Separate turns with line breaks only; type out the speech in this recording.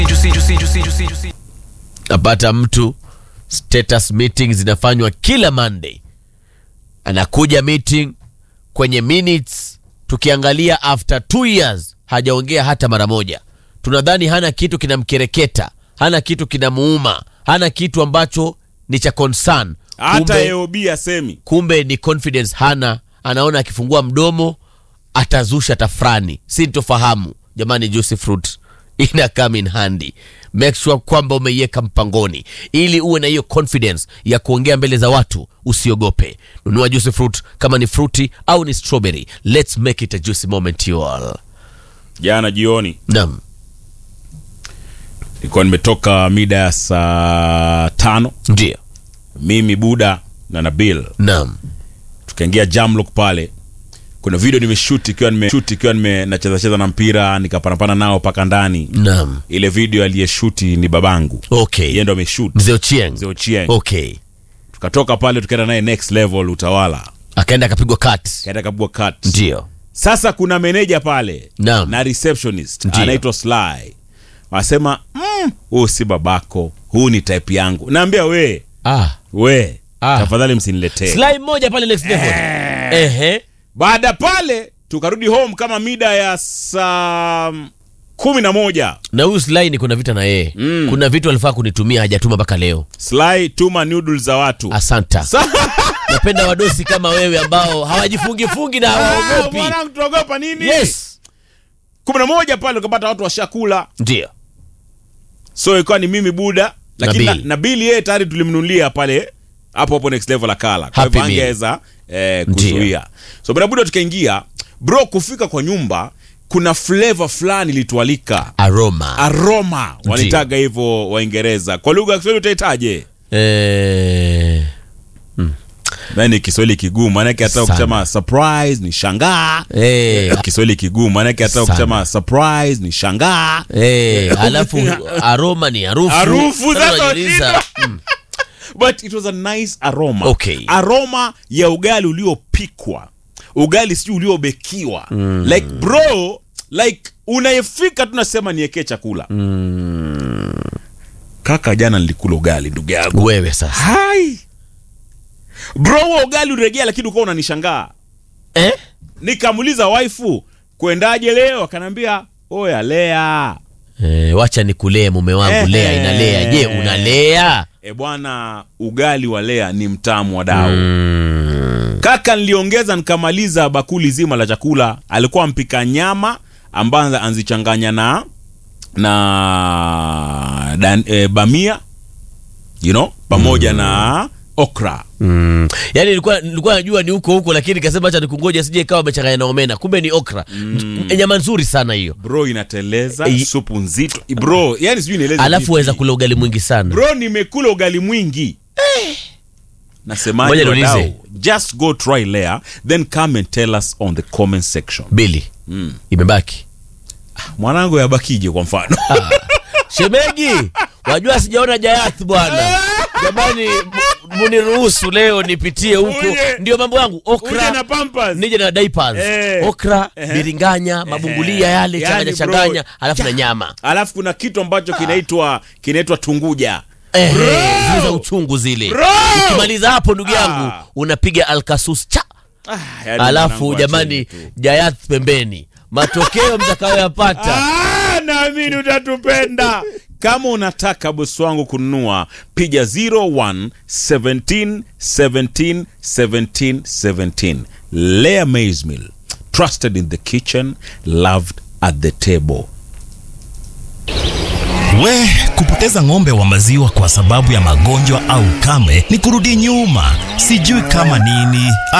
napata mtu status meeting zinafanywa kila Monday, anakuja meeting kwenye minutes, tukiangalia after two years hajaongea hata mara moja. Tunadhani hana kitu kinamkereketa, hana kitu kinamuuma, hana kitu ambacho ni cha concern.
hata
Kumbe-
AOB asemi
kumbe ni confidence hana, anaona akifungua mdomo atazusha tafrani, sintofahamu. Jamani, juicy fruit ina come in handy. Make sure kwamba umeiweka mpangoni ili uwe na hiyo confidence ya kuongea mbele za watu, usiogope. Nunua juicy fruit kama ni fruity au ni strawberry. Let's make it a juicy moment you all.
jana jioni
Naam,
nilikuwa nimetoka mida ya saa tano
ndio,
mimi buda na nabil
naam,
tukaingia jamlock pale kuna video nimeshoot ikiwa nimeshoot ikiwa nime nacheza cheza na mpira nikapanapana nao paka ndani
naam.
ile video aliyeshuti ni babangu
Okay,
yeye ndo ameshoot
mzee Ochieng.
Mzee Ochieng.
Okay,
tukatoka pale tukaenda naye next level utawala
akaenda akapigwa cut.
kaenda kabua cut
Ndio,
sasa kuna meneja pale
Naam.
na receptionist
Ndio.
anaitwa Sly wanasema mm, huu si babako huu ni type yangu naambia we
ah,
we
Ah.
tafadhali msiniletee
slime moja pale next level. Ehe.
baada pale tukarudi home kama mida ya saa kumi na moja
na huyu Sly ni kuna vita na yeye
Mm.
kuna vitu alifaa kunitumia hajatuma mpaka leo
Sly tuma noodles za watu
asanta
Sa-
napenda wadosi kama wewe ambao hawajifungifungi na
Ah,
hawaogopi
mwanangu tunaogopa nini
yes
kumi na moja pale ukapata watu washakula
ndio
so ikawa ni mimi buda lakini
Nabil.
na- nabili yeye tayari tulimnunulia pale hapo hapo next level akala kwa
Happy
hivyo
Meal.
angeweza eh,
Ndio.
kuzuia so bwana buda tukaingia bro kufika kwa nyumba kuna flavor fulani ilitualika
aroma
aroma walitaga hivyo waingereza kwa lugha ya kiswahili utaitaje
eh,
nani kiswahili kigumu manake hata
Sana.
ukisema surprise ni shangaa
eh,
kiswahili kigumu manake hata
Sana.
ukisema surprise ni shangaa
eh, alafu aroma ni harufu
Harufu,
Sasa
sasa
unajiuliza,
but it was a nice aroma
Okay.
aroma ya ugali uliopikwa ugali sijui uliobekiwa mm. like bro like unayefika tunasema niekee chakula mm. kaka jana nilikula ugali ndugu yangu
wewe sasa
hai bro huo ugali uregea lakini ukawa unanishangaa
eh?
nikamuuliza waifu kwendaje leo akanaambia oya lea
Eh, wacha nikulee mume wangu
Eh,
lea inalea je
eh.
unalea
e bwana ugali wa lea ni mtamu wa dau
mm.
kaka niliongeza nikamaliza bakuli zima la chakula alikuwa mpika nyama ambayo anzichanganya na na dan, e, bamia you know pamoja na okra
Mm. Yaani nilikuwa nilikuwa najua ni huko huko lakini nikasema acha nikungoja sije ikawa amechanganya na omena. Kumbe ni okra. Mm. Nyama nzuri sana hiyo.
bro inateleza
Eh,
supu nzito bro yani sijui nieleze
Alafu
vipi.
waweza kula ugali mwingi sana.
bro nimekula ugali mwingi nasemaje
Ngoja niulize.
wadau just go try layer then come and tell us on the comment section
Bili.
mm.
Imebaki.
mwanangu yabakije kwa mfano
Shemegi, wajua sijaona Jayath bwana. Jamani m- muniruhusu leo nipitie huko.
Uje.
Ndio mambo yangu.
Uje
Okra.
na pampers.
Nije na diapers.
Eh.
Okra,
Ehe.
biringanya, mabungulia yale
Yani,
changanya
bro,
changanya, alafu na nyama.
alafu kuna kitu ambacho kinaitwa kinaitwa tunguja
Eh,
Bro!
zile za uchungu zile.
Bro!
Ukimaliza hapo ndugu yangu
Ah.
unapiga alkasus cha
ah, yani
alafu
mwanangu,
jamani
acheni tu.
Jayath pembeni, matokeo mtakayoyapata
Ah, naamini utatupenda kama unataka bosi wangu kununua piga 01 17 17 17 17 Lea Maize Meal trusted in the kitchen loved at the table
We, kupoteza ng'ombe wa maziwa kwa sababu ya magonjwa au kame ni kurudi nyuma, sijui kama nini.